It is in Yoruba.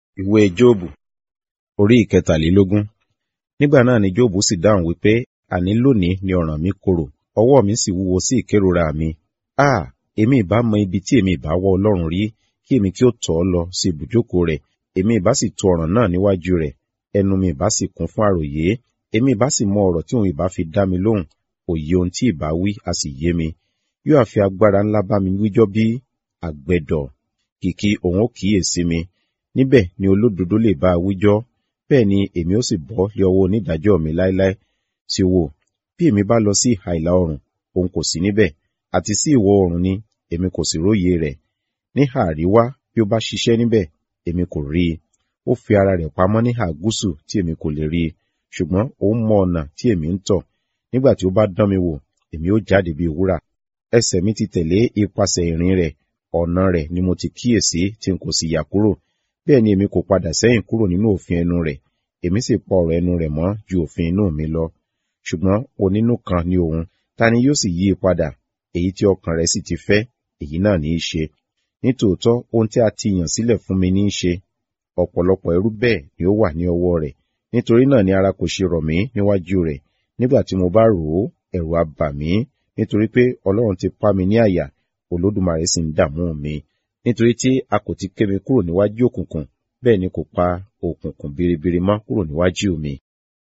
Ìwé Jóòbù orí ìkẹtàlélógún. Nígbà náà ni Jóòbù sì dáhùn wípé, àní lónìí ni ọ̀ràn mi korò, ọwọ́ mi sì wúwo sí ìkérora mi. Áà! Èmi ìbá mọ ibi tí èmi ìbá wá Ọlọ́run rí, kí èmi kí ó tọ̀ ọ́ lọ sí ibùjókòó rẹ̀, èmi ìbá sì to ọ̀ràn náà níwájú rẹ̀, ẹnu mi ìbá sì kún fún àròyé, èmi ìbá sì mọ ọ̀rọ̀ tí òun ìbá fi dá mi lóhùn, òye ohun tí ìbá wí a sì yé mi. Yóò ha fi agbára ńlá bá mi wíjọ́ bí? Àgbẹ̀dọ̀. Kìkì òun ó kíyèsí mi. Níbẹ̀ ni olódodo lè bá a wíjọ́, bẹ́ẹ̀ ni èmi ó sì bọ́ lé ọwọ́ onídàájọ́ mi láéláé. Sì wò, bí èmi bá lọ sí ìhà ìlà oòrùn, òun kò sí níbẹ̀, àti sí ìwọ̀ oòrùn ni, èmi kò sì róye rẹ̀. Níhà àríwá bí ó bá ṣiṣẹ́ níbẹ̀, èmi kò rí i. Ó fi ara rẹ̀ pamọ́ níhà gúúsù tí èmi kò lè rí i. Ṣùgbọ́n òun mọ ọ̀nà tí èmi ń tọ̀. Nígbà tí ó bá dán mi wò, èmi ó jáde bí wúrà. Ẹsẹ̀ mi ti tẹ̀lé ipasẹ̀ ìrìn rẹ̀, ọ̀nà rẹ̀ ni mo ti kíyèsí tí n kò sì yà kúrò. Bẹ́ẹ̀ ni èmi kò padà sẹ́yìn kúrò nínú òfin ẹnu rẹ̀, èmi sì pa ọ̀rọ̀ ẹnu rẹ̀ mọ́ ju òfin inú mi lọ. Ṣùgbọ́n onínú kan ni òun, ta ni yóò sì yí i padà? Èyí tí ọkàn rẹ̀ sì ti fẹ́, èyí náà ní í ṣe. Nítòótọ́ ohun tí a ti yàn sílẹ̀ fún mi ní í ṣe. Ọ̀pọ̀lọpọ̀ ẹrú bẹ́ẹ̀ ni ó wà ní ọwọ́ rẹ̀. Nítorí náà ni ara kò ṣe rọ̀ mí níwájú rẹ̀. Nígbà tí mo bá rò ó, ẹ̀rù á bà mí, nítorí pé Ọlọ́run ti pá mi ní àyà, Olódùmarè sì ń dààmú mi. Nítorí tí a kò ti ké mi kúrò níwájú òkùnkùn, bẹ́ẹ̀ ni kò pa òkùnkùn biribiri mọ́ kúrò níwájú mi.